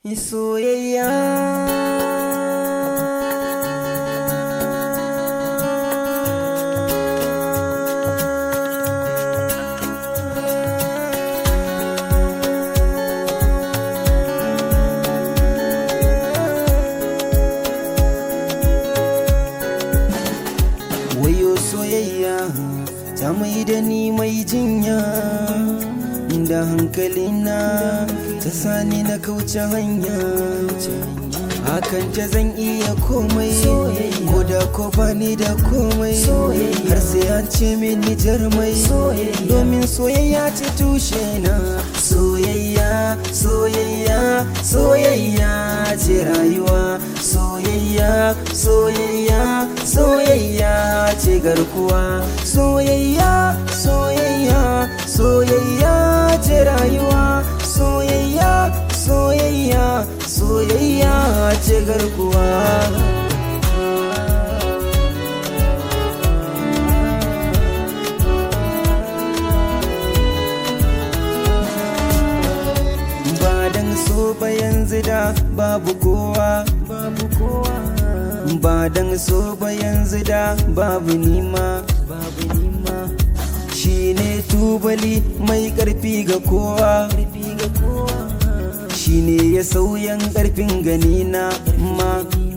soyayya wayo soyayya ta mai da ni mai jinya da hankalina ta sani na kauce hanya hakan ta zan iya komai ko da ko bani da komai har sai an ce mini jarmai domin soyayya ce tushe na soyayya soyayya soyayya ce rayuwa soyayya soyayya soyayya ce garkuwa soyayya soyayya soyayya ce rayuwa soyayya soyayya soyayya ce garkuwa ba dan so ba yanzu da babu kowa babu kowa ba dan so ba yanzu da babu nima babu nima shine tubali mai karfi ga kowa shine ya sauyan karfin gani na ma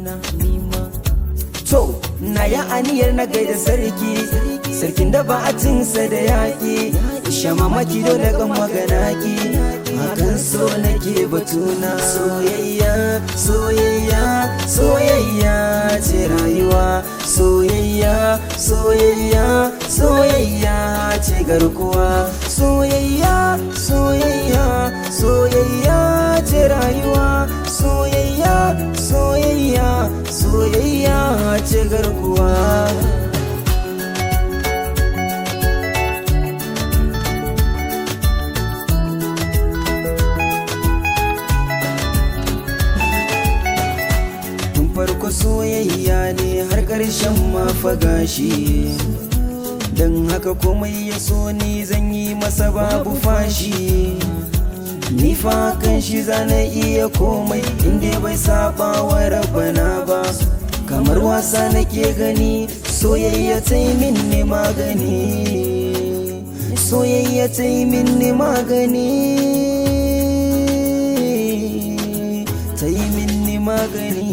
to na ya aniyar na gaida sarki sarkin da ba a cinsa da yaƙi shama maki dole kan magana ki hakan so nake batuna soyayya soyayya soyayya ce rayuwa soyayya soyayya soyayya ce garkuwa soyayya soyayya soyayya ce rayuwa soyayya soyayya soyayya ce garkuwa tun farko soyayya ne har ƙarshen mafagashi don haka komai ya so ni zan yi masa babu fashi ni fa kan shi zana iya komai inda bai saba wa rabana ba kamar wasa nake gani soyayya ta yi min ne magani soyayya ta yi min ne magani ta yi min ne magani